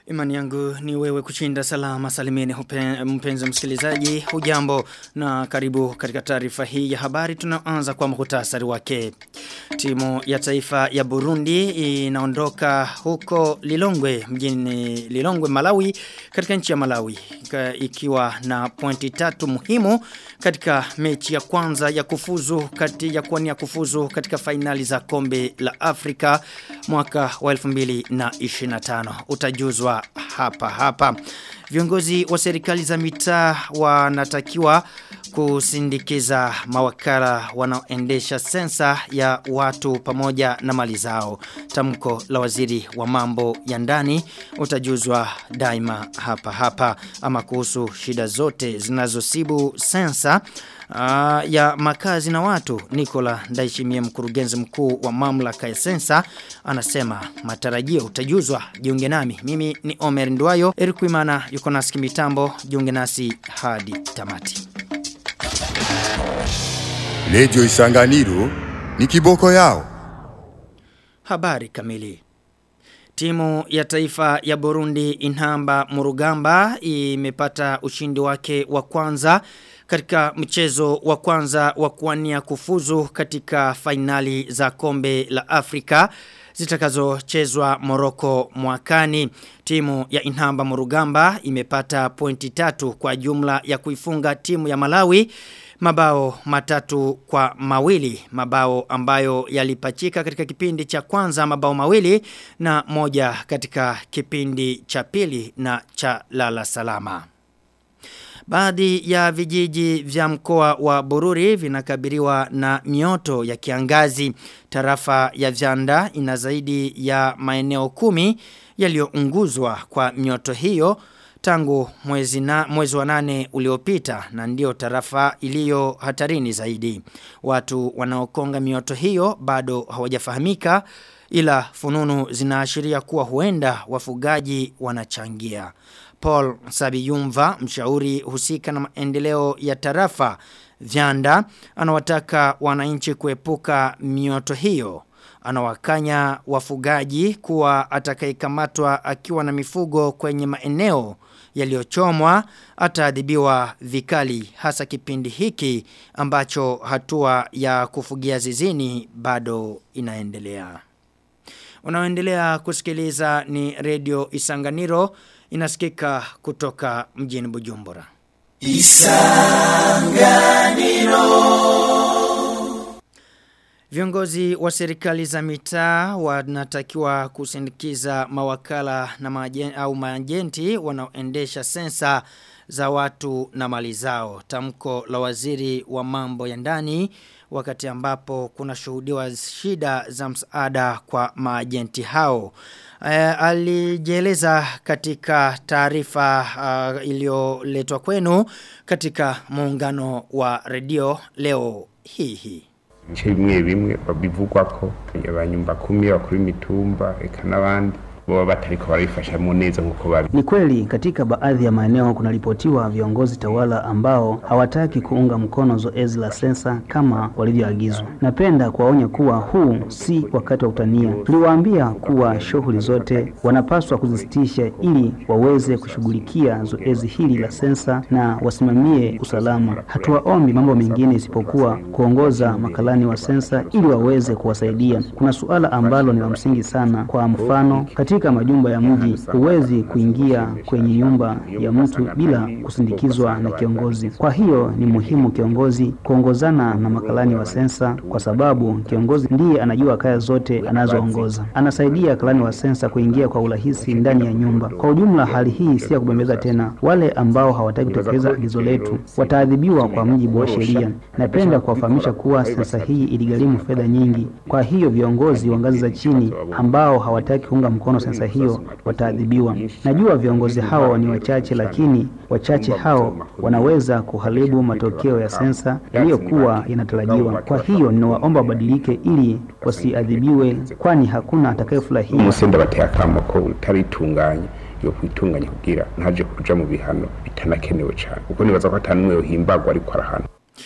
Imani yangu ni wewe kushinda salama salimini hupe- mpenzi msikilizaji hujambo na karibu katika taarifa hii ya habari tunaanza kwa muhtasari wake. Timu ya taifa ya Burundi inaondoka huko Lilongwe mjini Lilongwe Malawi katika nchi ya Malawi ka- ikiwa na pointi tatu muhimu katika mechi ya kwanza ya kufuzu kati ya kuwania kufuzu katika fainali za kombe la Afrika mwaka wa 2025 utajuzwa hapa hapa viongozi wa serikali za mitaa wanatakiwa kusindikiza mawakala wanaoendesha sensa ya watu pamoja na mali zao. Tamko la waziri wa mambo ya ndani utajuzwa daima hapa hapa ama kuhusu shida zote zinazosibu sensa Uh, ya makazi na watu Nikola Ndaishimie mkurugenzi mkuu wa mamlaka ya sensa anasema matarajio utajuzwa jiunge nami mimi ni Omer Ndwayo Eric Wimana yuko nasi mitambo jiunge nasi hadi tamati Lejo isanganiro ni kiboko yao. Habari kamili. Timu ya taifa ya Burundi Inhamba Murugamba imepata ushindi wake wa kwanza katika mchezo wa kwanza wa kuwania kufuzu katika fainali za kombe la Afrika zitakazochezwa Morocco mwakani. Timu ya Inhamba Murugamba imepata pointi tatu kwa jumla ya kuifunga timu ya Malawi mabao matatu kwa mawili mabao ambayo yalipachika katika kipindi cha kwanza mabao mawili na moja katika kipindi cha pili na cha lala salama Baadhi ya vijiji vya mkoa wa Bururi vinakabiliwa na mioto ya kiangazi. Tarafa ya Vyanda ina zaidi ya maeneo kumi yaliyounguzwa kwa mioto hiyo tangu mwezi, na, mwezi wa nane uliopita na ndio tarafa iliyo hatarini zaidi. Watu wanaokonga mioto hiyo bado hawajafahamika ila fununu zinaashiria kuwa huenda wafugaji wanachangia. Paul Sabiyumva, mshauri husika na maendeleo ya tarafa Vyanda, anawataka wananchi kuepuka mioto hiyo. Anawakanya wafugaji kuwa atakayekamatwa akiwa na mifugo kwenye maeneo yaliyochomwa ataadhibiwa vikali hasa kipindi hiki ambacho hatua ya kufugia zizini bado inaendelea. Unaoendelea kusikiliza ni redio Isanganiro inasikika kutoka mjini Bujumbura. Isanganiro Viongozi wa serikali za mitaa wanatakiwa kusindikiza mawakala na majen, au maajenti wanaoendesha sensa za watu na mali zao. Tamko la waziri wa mambo ya ndani wakati ambapo kuna shuhudiwa shida za msaada kwa maajenti hao. Uh, alijieleza katika taarifa uh, iliyoletwa kwenu katika muungano wa redio leo hii hii. ibice bimwe bimwe babivugwa ko abanyumba kumi bakuru imitumba eka n'abandi boba batariko barabifashamo neza nk'uko babi Ni kweli katika baadhi ya maeneo kunaripotiwa viongozi tawala ambao hawataki kuunga mkono zoezi la sensa kama walivyoagizwa. Napenda kuwaonya kuwa huu si wakati wa kutania. Tuliwaambia kuwa shughuli zote wanapaswa kuzisitisha ili waweze kushughulikia zoezi hili la sensa na wasimamie usalama. Hatuwaombi mambo mengine isipokuwa kuongoza makalani wa sensa ili waweze kuwasaidia. Kuna suala ambalo ni la msingi sana. Kwa mfano, katika majumba ya mji huwezi kuingia kwenye nyumba ya mtu bila kusindikizwa na kiongozi. Kwa hiyo ni muhimu kiongozi kuongozana na makalani wa sensa, kwa sababu kiongozi ndiye anajua kaya zote anazoongoza. Anasaidia kalani wa sensa kuingia kwa urahisi ndani ya nyumba. Kwa ujumla, hali hii si ya kubembeza tena. Wale ambao hawataki kutekeleza agizo letu wataadhibiwa kwa mujibu wa sheria. Napenda kuwafahamisha kuwa sensa hii iligharimu fedha nyingi. Kwa hiyo viongozi wa ngazi za chini ambao hawataki kuunga mkono sensa hiyo wataadhibiwa. Najua viongozi hao ni wachache, lakini wachache hao wanaweza kuharibu matokeo ya sensa yaliyokuwa yanatarajiwa. Kwa hiyo ninawaomba wabadilike ili wasiadhibiwe, kwani hakuna atakayefurahia. umusenda bateye akamo ko utaritunganye yo kwitunganya kugira ntaje kuja mu bihano bitanakenewe cyane kuko nibaza ko atanumwe yohimbagwa ariko arahana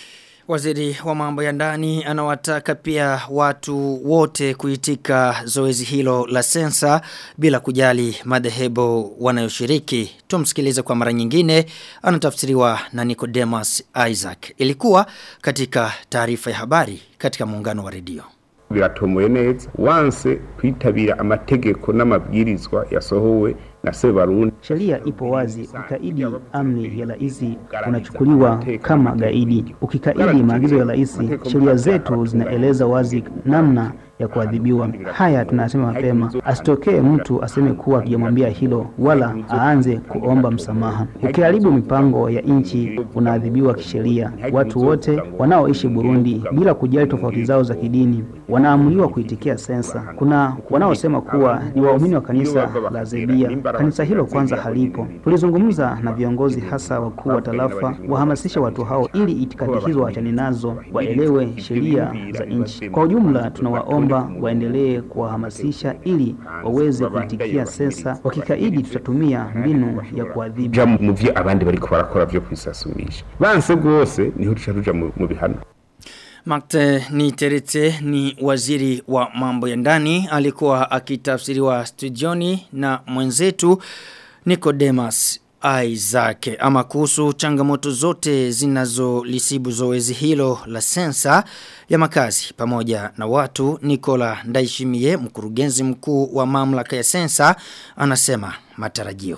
Waziri wa mambo ya ndani anawataka pia watu wote kuitika zoezi hilo la sensa bila kujali madhehebu wanayoshiriki. Tumsikilize kwa mara nyingine anatafsiriwa na Nicodemus Isaac. Ilikuwa katika taarifa ya habari katika muungano wa redio. biratomoye neza wanse kwitabira amategeko n'amabwirizwa yasohowe na Sebarundi Sheria ipo wazi, ukaidi amri ya rais unachukuliwa kama gaidi. Ukikaidi maagizo ya rais, sheria zetu zinaeleza wazi namna ya kuadhibiwa. Haya tunasema mapema, asitokee mtu aseme kuwa tujamwambia hilo, wala aanze kuomba msamaha. Ukiharibu mipango ya nchi, unaadhibiwa kisheria. Watu wote wanaoishi Burundi, bila kujali tofauti zao za kidini, wanaamuliwa kuitikia sensa. Kuna wanaosema kuwa ni waumini wa kanisa la Zebia. Kanisa hilo kwanza halipo. Tulizungumza na viongozi hasa wakuu wa tarafa wahamasishe watu hao ili itikadi hizo waachane nazo, waelewe sheria za nchi. Kwa ujumla, tunawaomba waendelee kuwahamasisha ili waweze kuitikia sensa. Wakikaidi, tutatumia mbinu ya kuadhibu. ja mu vyo abandi bariko barakora vyo kwisasumisha banse rwose niho tuca tuja mu mu bihano Makte ni terete ni waziri wa mambo ya ndani alikuwa akitafsiriwa studioni na mwenzetu Nicodemus Isaac ama kuhusu changamoto zote zinazolisibu zoezi hilo la sensa ya makazi pamoja na watu Nicola Ndaishimie mkurugenzi mkuu wa mamlaka ya sensa anasema matarajio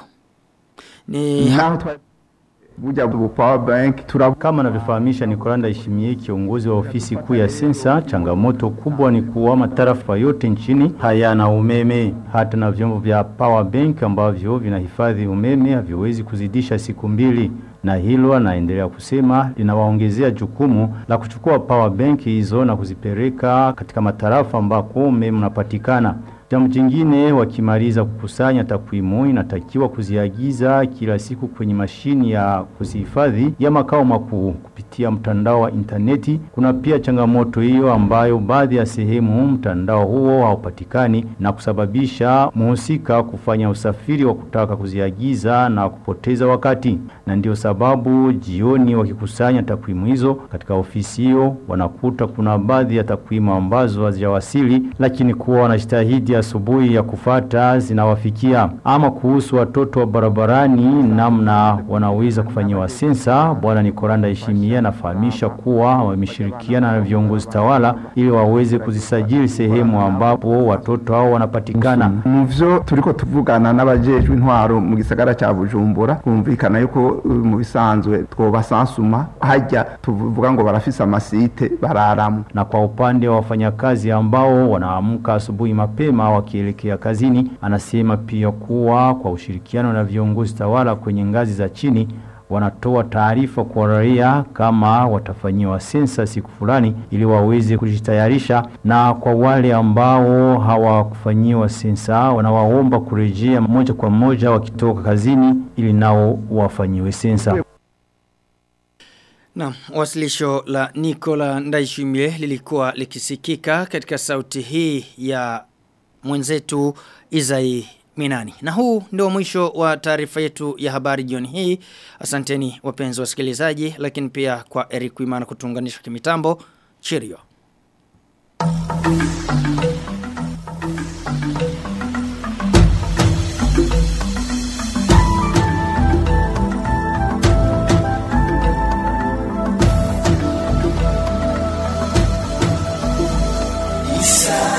ni ha Buja bu power bank tura Kama anavyofahamisha Nikolanda Ndayishimiye kiongozi wa ofisi kuu ya sensa, changamoto kubwa ni kuwa matarafa yote nchini hayana umeme. Hata na vyombo vya power bank ambavyo vinahifadhi umeme haviwezi kuzidisha siku mbili, na hilo anaendelea kusema linawaongezea jukumu la kuchukua power bank hizo na kuzipeleka katika matarafa ambako umeme unapatikana. Jambo jingine wakimaliza kukusanya takwimu inatakiwa kuziagiza kila siku kwenye mashini ya kuzihifadhi ya makao makuu kupitia mtandao wa interneti. Kuna pia changamoto hiyo ambayo baadhi ya sehemu mtandao huo haupatikani na kusababisha muhusika kufanya usafiri wa kutaka kuziagiza na kupoteza wakati. Na ndio sababu jioni wakikusanya takwimu hizo katika ofisi hiyo wanakuta kuna baadhi ya takwimu ambazo hazijawasili lakini kuwa wanajitahidi asubuhi ya kufata zinawafikia. Ama kuhusu watoto wa barabarani namna wanaweza kufanyiwa sensa, bwana Nikolanda Ishimia anafahamisha kuwa wameshirikiana na viongozi tawala ili waweze kuzisajili sehemu ambapo watoto hao wanapatikana. mu vyo turiko tuvugana n'abajejwe intwaro mu gisagara ca Bujumbura kumvikana yuko uh, mu bisanzwe twobasansuma hajya tuvuga ngo barafise amasite bararamu Na kwa upande wa wafanyakazi ambao wanaamka asubuhi mapema wakielekea kazini, anasema pia kuwa kwa ushirikiano na viongozi tawala kwenye ngazi za chini wanatoa taarifa kwa raia kama watafanyiwa sensa siku fulani ili waweze kujitayarisha, na kwa wale ambao hawakufanyiwa sensa wanawaomba kurejea moja kwa moja wakitoka kazini ili nao wafanyiwe sensa. Na wasilisho la Nicola Ndaishimie lilikuwa likisikika katika sauti hii ya mwenzetu Izai Minani. Na huu ndio mwisho wa taarifa yetu ya habari jioni hii. Asanteni wapenzi wasikilizaji lakini pia kwa Eric Wimana kutunganisha kimitambo. Cheerio. Isa